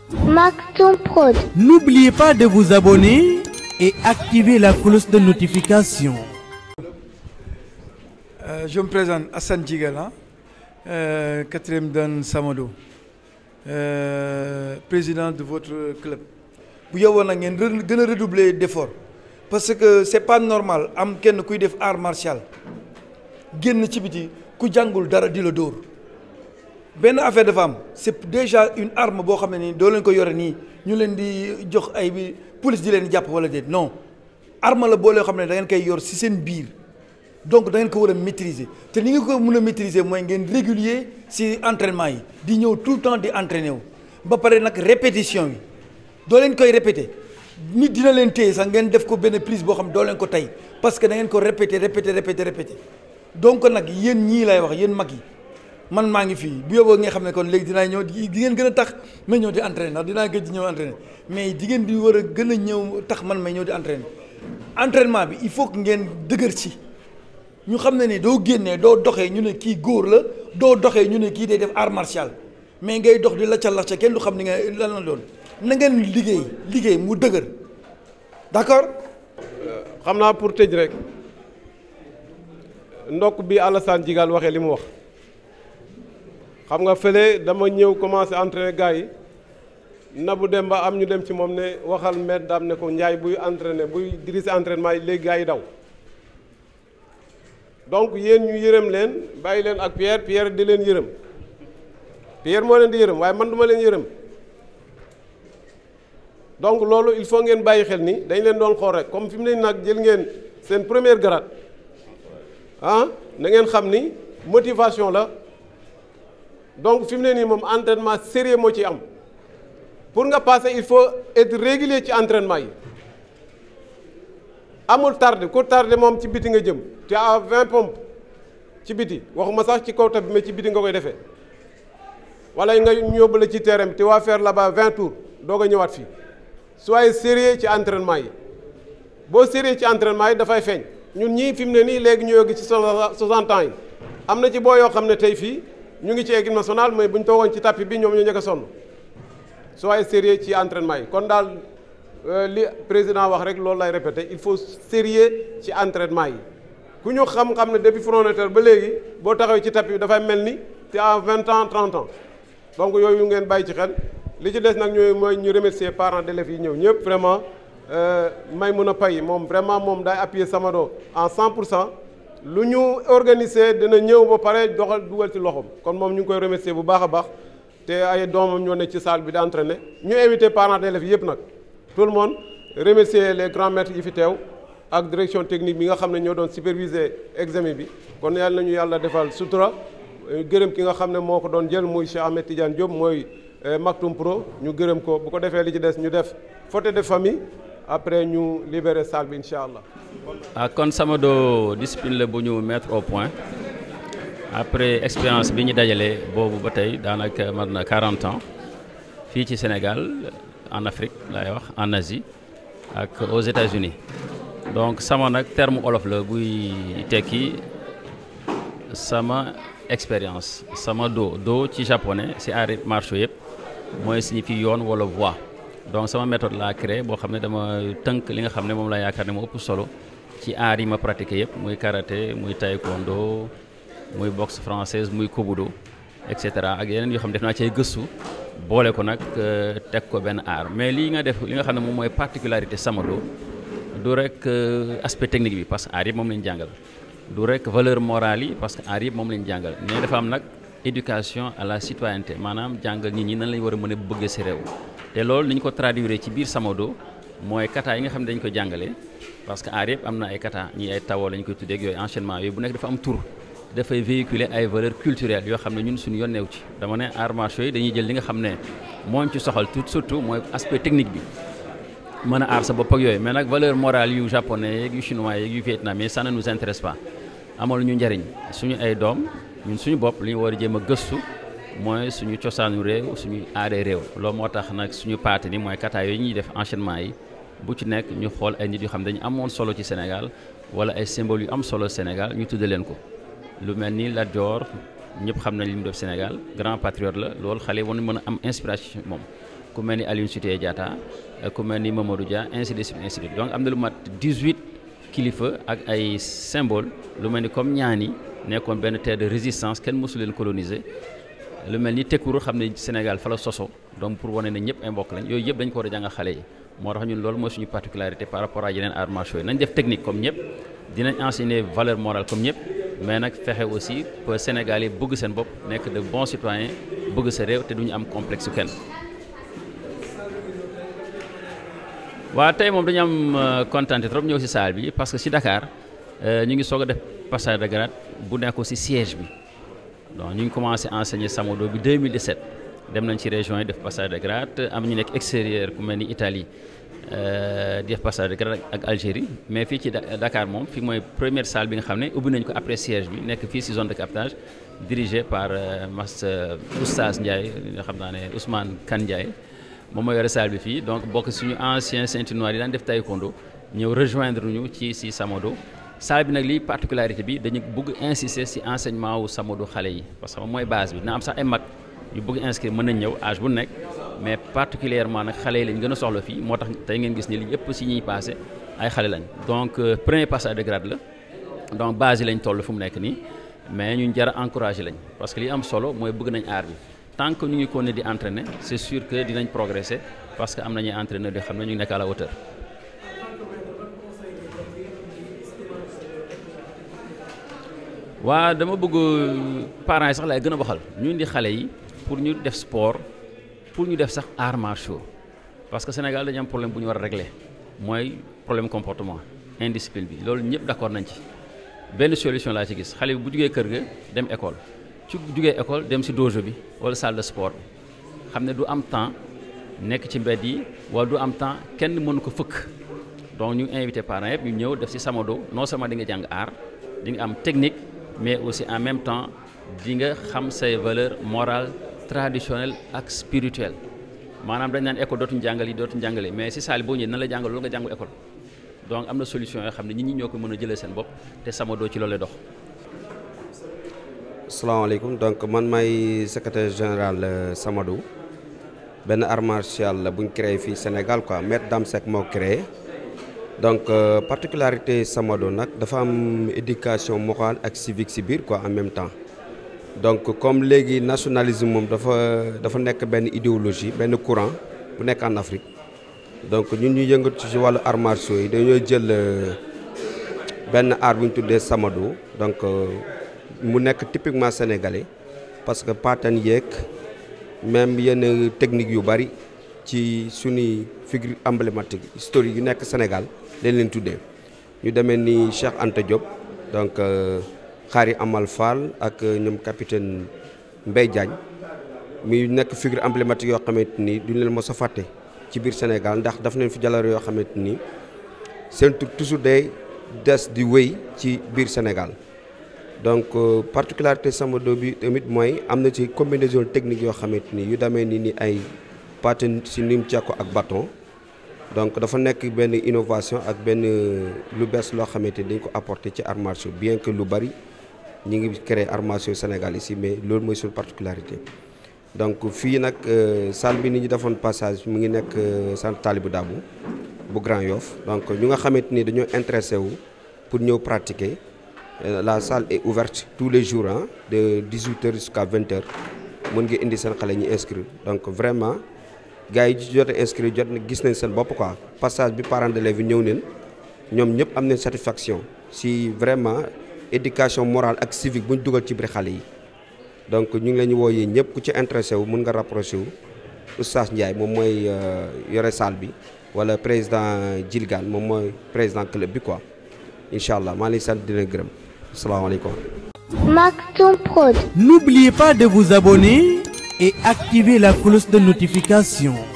Maktoum Prod. N'oubliez pas de vous abonner et activer la cloche de notification. Euh, je me présente Hassan Djigala, euh, quatrième dan Samado, euh, président de votre club. bu yowoon nag ngeen re- gën a redoubler d'effort parce que c'est pas normal am kenn kuy def art martial génn ci biti ku jàngul dara di la dóor benn affaire dafa am c'est déjà une arme boo xam ne nii doo leen ko yore nii ñu leen di jox ay bi police di leen jàpp wala déet non arme la boo leen xam ne da ngeen koy yor ci seen biir donc da ngeen ko war a maîtriser te ni nga ko mën a maîtriser mooy ngeen régulier ci entraînement yi di ñëw tout le temps di entraîner wu ba pare nag répétition yi doo leen koy répéter nit dina leen téye sax ngeen def ko benn prise boo xam doo leen ko tey parce que da ngeen ko répéter répéter répéter répéter donc nag yéen ñii lay wax yéen mag yi man maa ngi fii bu yóbboo nga xam ne kon léegi dinaa ñëw di di ngeen gën a tax may ñëw di entraîner ndax dinaa gëj di ñëw entraîner mais di ngeen di war a gën a ñëw tax man may ñëw di entraîner entraînement bi il faut que ngeen dëgër ci ñu xam ne ni doo génnee doo doxee ñu ne kii góor la doo doxee ñu ne kii day def art martial mais ngay dox di lacca lacca kenn du xam ni nga lan la doon na ngeen liggéey liggéey mu dëgër d'accord xam naa pour tëj rek ndokk bi Alassane Djigal waxee li mu wax xam nga fële dama ñëw commencé entraîner gars yi Nabou Demba am ñu dem ci moom ne waxal maître daam ne ko Ndiaye buy entraîner buy diriger entraînement yi léegi gars yi daw donc yéen ñu yërëm leen bàyyi leen ak Pierre Pierre di leen yërëm Pierre moo leen di yërëm waaye man duma leen yërëm donc loolu il faut ngeen bàyyi xel ni dañ leen doon xool rek comme fi mu ne nag jël ngeen seen première grade ah na ngeen xam ni motivation la donc fi mu ne nii moom entraînement sérieux moo ci am pour nga passer il faut être régulier ci entraînement yi amul tardé ku tardé moom ci biti nga jëm te à 20 pompes ci biti waxuma sax ci kaw bi mais ci biti nga koy defee wala nga ñu yóbbu la ci terrain bi te waa faire là-bas 20 tours doog a ñëwaat fii soyez sérieux ci entraînement yi boo sérieux ci entraînement yi dafay feeñ ñun ñii fi mu ne nii léegi ñu yoggi ci 60 ans yi am na ci boo yoo xam ne tey fii ñu ngi ci équipe nationale mais bu ñu toogoon ci tapis bi ñoom ñoo njëkk a sonn soyez sérieux ci entraînement yi kon daal li président wax rek loolu lay répété il faut sérieux ci entraînement yi ku ñu xam-xam ne depuis frontière ba léegi boo taxawee ci tapis bi dafay mel ni te à 20 ans 30 ans donc yooyu ngeen bàyyi ci xel li ci des nag ñooy mooy ñu remercier parents d'élèves yi ñëw ñëpp vraiment may mun a pay moom vraiment moom day appuyer Samado en 100 pour cent lu ñu organiser dina ñëw ba pare doxal dugal ci loxoom kon moom ñu ngi koy remercier bu baax a baax te ay doomam ñoo ne ci salle bi di entraîner ñu invité parents d'élèves yëpp nag tout le monde remercier les grands maîtres yi fi teew ak direction technique bi nga xam ne ñoo doon superviser examen bi kon yàlla nañu yàlla defal sutura gërëm ki nga xam ne moo ko doon jël muy Cheikh Ahmed Tidiane Diop mooy Maktoum Pro ñu gërëm ko bu ko defee li ci des ñu def photo de famille après ñu libérer salle bi incha allah. ah kon Samado discipline la bu ñu mettre au point après expérience bi ñu dajalee boobu ba tey daanaka mat na 40 ans fii ci Sénégal en Afrique laay wax en Asie ak aux États-Unis donc sama nag terme olof la buy tekki sama expérience sama do do ci japonais ci arts martiaux yëpp mooy signifie yoon wala voie donc sama méthode laa créé boo xam ne dama tënk li nga xam ne moom laa yaakaar ne moo ëpp solo ci arts yi ma pratiqué yëpp muy karaté muy taekwondo muy boxe française muy kobudo et cetera ak yeneen yoo xam ne def naa ci ay gëstu boole ko nag teg ko benn art mais lii nga def li nga xam ne moom mooy particularité Samado du rek aspect technique bi parce que art yëpp moom lañu jàngal du rek valeur morale yi parce que art yëpp moom lañu jàngal mais dafa am nag éducation à la citoyenneté maanaam jàngal nit ñi nan lañu war a mën a bëgg si réew te loolu ni ñu ko traduire ci biir Samado mooy kata yi nga xam ne dañu ko jàngale parce que art yëpp am na ay kata ñi ay tawoo lañu koy tuddee ak yooyu enchaînement yooyu bu nekk dafa am tur dafay véhiculer ay valeurs culturelles yoo xam ne ñun suñu yonneew ci dama ne arts martiaux yi dañuy jël li nga xam ne mooñ ci soxal tout surtout mooy aspect technique bi mën a aar sa bopp ak yooyu mais nag valeur morale yu japonais yeeg yu chinois yeeg yu vietnamien ça ne nous intéresse pas amal ñu njariñ suñu ay doom ñun suñu bopp li ñu war a jéem a gëstu mooy suñu cosaanu réew suñu aadee réew loolu moo tax nag suñu paate ni mooy kata yooyu ñuy def enchaînement yi bu ci nekk ñu xool ay nit yoo xam ne dañu amoon solo ci Sénégal wala ay symboles yu am solo Sénégal ñu tudde leen ko lu mel ni Lat Dior ñëpp xam nañ li mu def Sénégal grand patriote la loolu xale yi war nañu mën a am inspiration moom ku mel ni Aline Sitoé Diatta ku mel ni Mamadou Dia ainsi de suite ainsi de suite donc am na lu mat 18 kilifa ak ay symbole lu mel ni comme ñaani nekkoon benn terre de résistance kenn mosu leen coloniser lu mel ni Tekuru xam ne Sénégal fa la soso donc pour wane ne ñëpp ay mbokk lañ yooyu yëpp dañ ko war a jàngal xale yi moo tax ñun loolu mooy suñu particularité par rapport à yeneen arts martiaux yi nañ def technique comme ñëpp dinañ enseigner valeur morale comme ñëpp mais nag fexe aussi pour Sénégal yi bëgg seen bopp nekk de bons citoyens bëgg sa réew te duñu am complexe su kenn. waa tey moom dañu am kontaan trop ñëw ci salle bi parce que ci Dakar ñu ngi soog a def passage de grade bu nekk ci siège bi donc ñu ngi commencé enseigner Samodo bi 2017 dem nañ ci région yi def passage de grade am ñu nekk extérieur ku mel ni Italie di def passage de grade ak Algérie mais fii ci Dakar moom fii mooy première salle bi nga xam ne ubbi nañ ko après siège bi nekk fii ci zone de captage dirigé par master Oustaz Ndiaye nga xam naa ne Ousmane Kane Ndiaye moom moo yore salle bi fii donc bokk suñu ancien ceinture noire yi daan def taekwondo ñëw rejoindre ñu ci ci Samodo salle bi nag lii particularité bi dañu bëgg insister ci enseignement wu Samodo xale yi parce que mooy base bi dina am sax ay mag yu bëgg inscrire mën nañ ñëw âge bu nekk mais particulièrement nag xale yi lañ gën a soxla fii moo tax tey ngeen gis ni li yëpp ci ñuy passé ay xale lañ donc premier passage de grade la donc base yi lañ toll fu mu nekk nii mais ñun jar a encouragé lañ parce que li am solo mooy bëgg nañ aar bi tant que ñu ngi continuer di entraîner c'est sûr que dinañ progresser parce que am nañuy entraîneur yoo xam ne ñu ngi nekk à la hauteur. waa dama bëgg parents yi sax laay gën a waxal ñu indi xale yi pour ñu def sport pour ñu def sax arts martiaux parce que Sénégal dañu am problème bu ñu war a régler mooy problème comportement indiscipline bi loolu ñëpp d'accord nañ ci benn solution laa ci gis xale bi bu jugee kër ga dem école. ci jugee école dem ci dojo bi wala salle de sport xam ne du am temps nekk ci mbedd yi wala du am temps kenn mënu ko fëkk donc ñu invité parents yëpp ñu ñëw def ci Samodo non seulement di nga jàng art di nga am technique mais aussi en même temps di nga xam say valeurs morales traditionnelles ak spirituelles maanaam dañ naan école dootuñu jàngal yi dootuñu jàngale mais ci salle boo ñëwee nan la jàngal loolu nga jàngul école donc am na solution yoo xam ne nit ñi ñoo ko mën a jëlee seen bopp te Samodo ci loolu lay dox. salaamaaleykum donc man may secrétaire général Samodo benn art martial la bu ñu créé fii Sénégal quoi maître Dame Seck moo créé donc particularité Samodo nag dafa am éducation morale ak civique ci biir quoi en même temps donc comme léegi nationalisme moom dafa dafa nekk benn idéologie benn courant bu nekk en Afrique donc ñun ñu yëngatu ci wàllu arts martiaux yi dañoo jël benn art bu ñu tuddee Samodo donc. mu nekk typiquement sénégalais parce que paatan yeeg même yenn technique yu bari ci suñuy figure emblématique historique yu nekk Sénégal leen leen tuddee ñu demee ni Cheikh Anta Diop donc Khary Amal Fall ak ñoom capitaine Mbaye Diagne mi nekk figure emblématique yoo xamante ni duñu leen mos a fàtte ci biir Sénégal ndax daf nañ fi jaloore yoo xamante ni seen tur toujours day des di wéy ci biir Sénégal donc particularité Samodo bi tamit mooy am na ci combinaison technique yoo xamante ni yu demee ni ni ay patin si nim cekko ak bâton donc dafa nekk benn innovation ak benn lu bees loo xamante ni dañ ko apporter ci arts martiaux bien que lu bari ñi ngi créer arts martiaux Sénégal ici mais loolu mooy suñu particularité donc fii nag salle bi ni ñu defoon passage mu ngi nekk centre Talibou Dabo bu Grand Yoff donc ñu nga xamante ni dañoo intéressé wu pour ñëw pratiquer la salle est ouverte tous les jours hein, de 18h jusqu'à 20h mën nga indi seen xale ñu inscrire donc vraiment gars yi jot a inscrire jot na gis nañ seen bopp quoi passage bi parents d'élèves yi ñëw neen ñoom ñëpp am nañ satisfaction si vraiment éducation morale ak civique bu ñu dugal ci biir xale yi donc ñu ngi leen ñu wooyee ñëpp ku ci intéressé wu mën nga rapproché wu Oustaz Ndiaye moom mooy yore salle bi wala président Djilgane moom mooy président club bi quoi incha allah maa ngi lay sant di leen gërëm asalaamaaleykum. Maktoum Prod. N'oubliez pas de vous abonner et activer la cloche de notification.